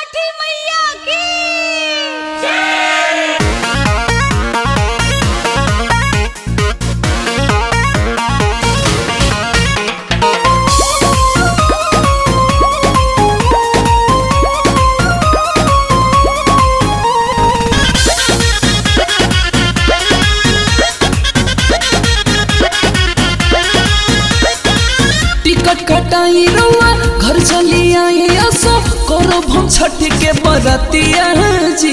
छठी मैया की टिकट कटाई रउआ घर चली आई असो करो भम छठ के बरतिया जी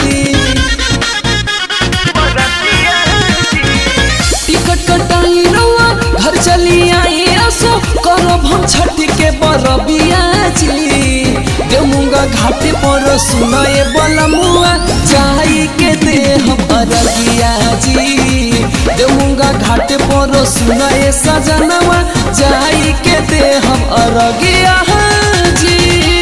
टिकट कटाई रउआ घर चली आई असो करो भम छठ के बरबिया जी देमुंगा घाटे पर सुनाए बलमुआ चाही के दे हम अरगिया जी देमुंगा घाटे पर सुनाए सजनवा चाही के दे हम अरगिया जी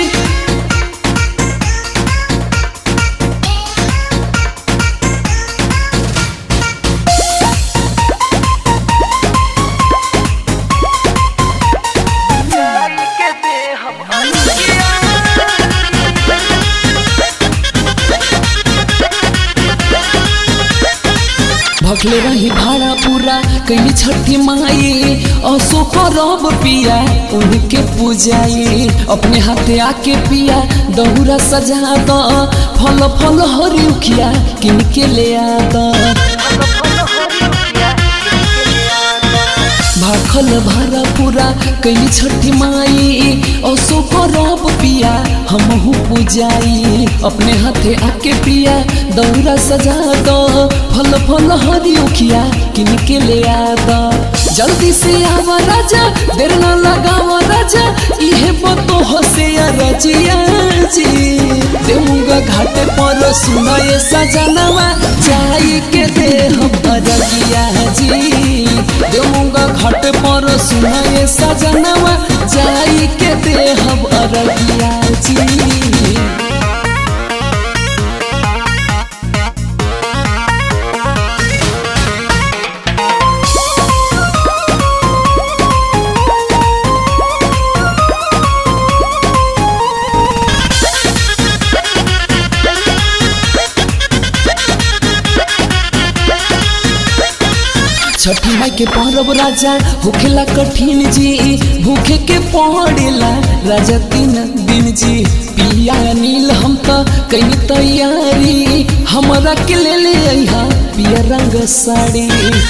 भखले रही भाड़ा पूरा कई छठी माई असो करब पिया उनके पूजाई अपने हाथे आके पिया दहुरा सजा द फल फल हरिउखिया किन के ले आ द भाखल भरा पूरा कई छठी माई असो करब पिया हमहू पूजाई अपने हाथे आके पिया दौरा सजा दो फल फल हरिउखिया किन के ले आ द जल्दी से आवा राजा देर ना लगावा राजा इहे बतो हसे रजिया जी देऊंगा घाट पर सुनाए सजनवा जाई के दे हम अरगिया जी देऊंगा घाट पर सुनाए सजनवा जाई के दे हम अरगिया जी छठी माई के परब राजा होखेला कठिन जी भूखे के पड़ेला राजा तीन दिन जी पिया नील हम तो कई तैयारी हमरा के ले ले अइहा पिया रंग साड़ी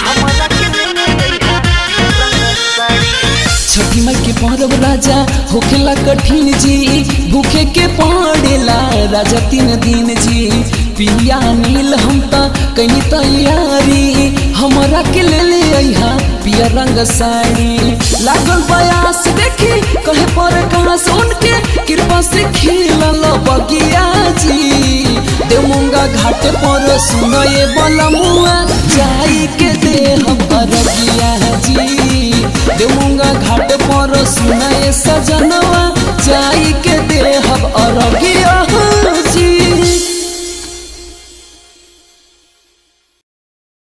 छठी माई के परब राजा होखेला कठिन जी भूखे के पड़ेला राजा तीन दिन जी पिया नील हम तो कई तैयारी हमरा के ले ले अइहा पिया रंग साड़ी लागल बयास देखी कहे पर कहाँ सुन के कृपा से खिलल बगिया जी देमुंगा घाट पर सुनए बलमुआ जाई के दे हम अरगिया जी देमुंगा घाट पर सुनए सजनवा जाई के दे हम अरगिया